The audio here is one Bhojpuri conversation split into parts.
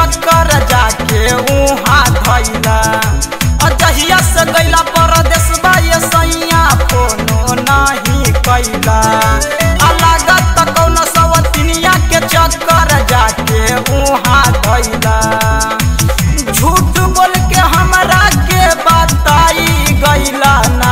चक्कर जाके उहाँ धैला अजहिया से गैला परदेश ये सैया फोनो नहीं कैला आ लागत कौन सवतिनिया के चक्कर जाके उहाँ धैला झूठ बोल के हमरा के बताई गैला ना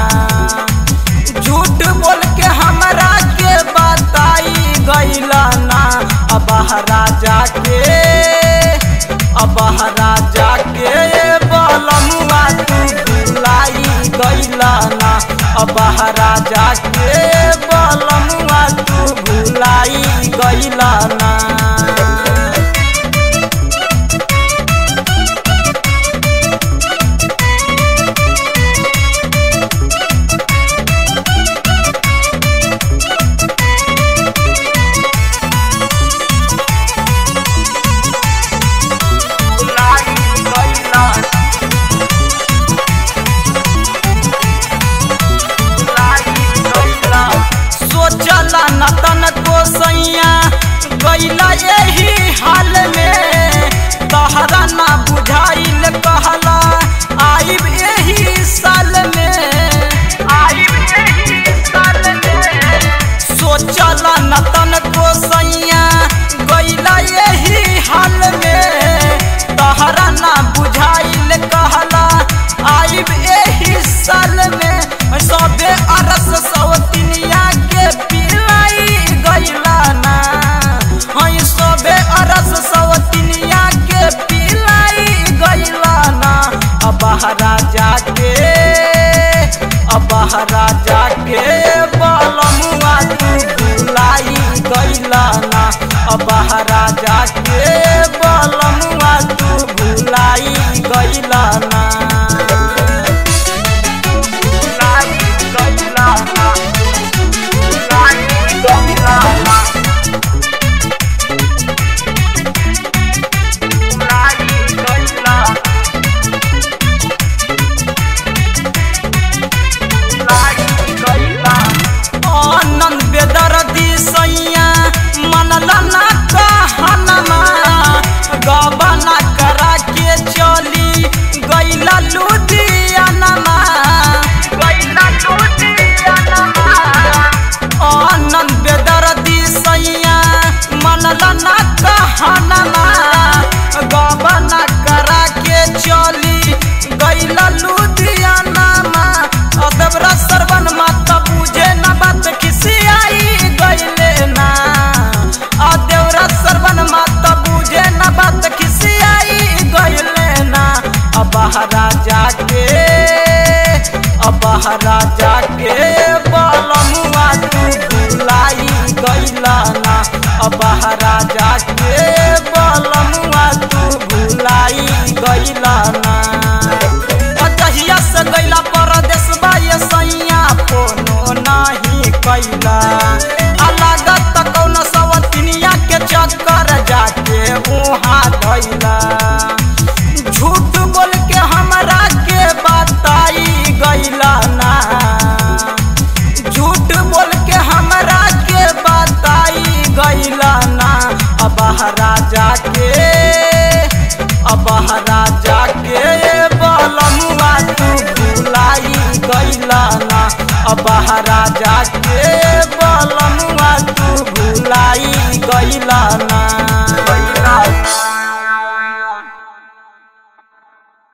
झूठ बोल के हमरा के बताई गैला ना अब राजा के अब राजा के बलमुआ तू भुलाई गैला ना अब राजा के बलमुआ तू भुलाई गैला ना सोचला न तन को सैया गैला यही हाल में तहरा ना बुझाइल कहला आइब यही साल में आइब यही साल में सोचला न तन को सैया गैला यही हाल में तहरा ना बुझाइल कहला आइब यही साल में सबे अरस सवतिनिया के पिलाई गैला ना हई सबे अरस सवतिनिया के पिलाई गैला ना अब राजा के अब राजा के बलमुआ तू भुलाई गैला ना अब राजा के बलमुआ तू भुलाई गैला ना आनंद बेदर्दी सैया मनला ना कहनमा गबना करा के चली गैला लुधियानमा गैला लुधियानमा आनंद बेदर्दी सैया मनला ना कहनमा गबना करा के चली गैला लुधियानमा अदबरा सरवन माता बुझे न बात खिसियाई गैले ना अदेवरा सरवन माता बुझे न बात खिसियाई गैले ना अब राजा के अब राजा के बलमुआ तू भुलाई गैला ना अब राजा के बलमुआ तू भुलाई गैला ना अजहिया से गैला परदेश ये सैया फोनो नहीं कैला आ लागत कौन सवतिनिया के चक्कर जाके उहाँ धैला झूठ बोल के हमरा के बताई गैला ना झूठ बोल के हमरा के बताई गैला ना अब राजा के अब राजा के बलमुआ तू भुलाई गैला ना अब राजा के बलमुआ तू भुलाई गैला ना